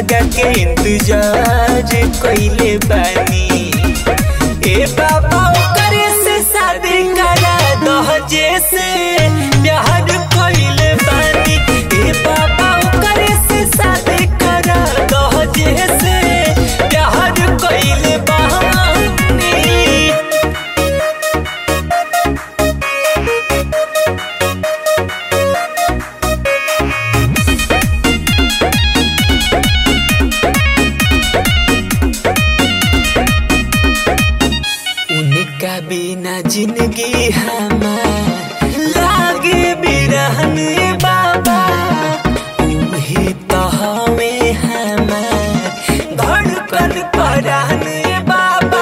लगा के इंतजार कइले बानी ए बाबा करे से शादी करा दहजे से प्यार कइले बानी ए बाबा करे से शादी करा दहजे से प्यार कइले बानी उनका बिना जिंदगी हमार लागे बिरहन बाबा उहे तो हमें हमार धड़कन परान बाबा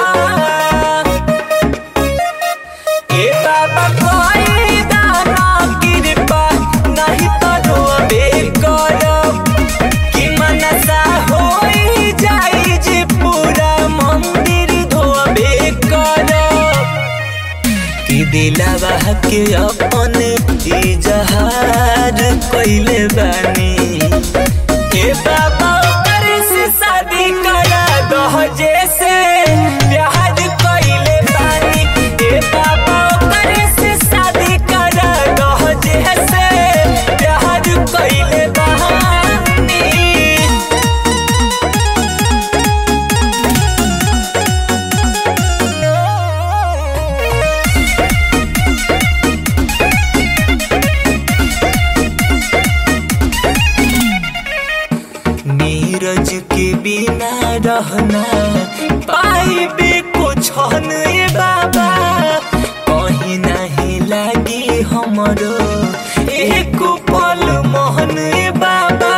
ए बाबा कोई दाना कृपा नहीं तो रोबे करब कि मनसा होई जाई जे पूरा मंदिर धोबे करब कि दिलावा के अपन इजहार कइले बानी ए बाबा करे से शादी करा दहजे से प्यार कइले बानी ए बाबा करे से शादी करा दहजे से प्यार कइले बानी नीरज के बिना रहना पाइबे कुछ नहीं बाबा कहीं नहीं लागी हमरो एक पल मोहन बाबा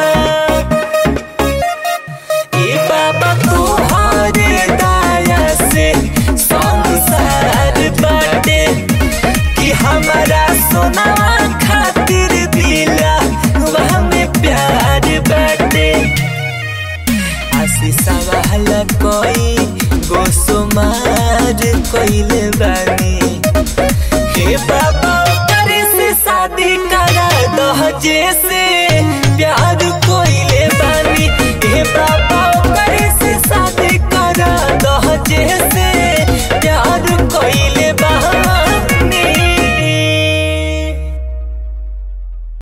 ए बाबा तोहरे दया से संसार बाटे कि हमारा सोना खातिर दिला वह में प्यार बाटे आशीष वाला कोई गोसुमार कइले बानी हे बाबा करे से शादी करा दहजे से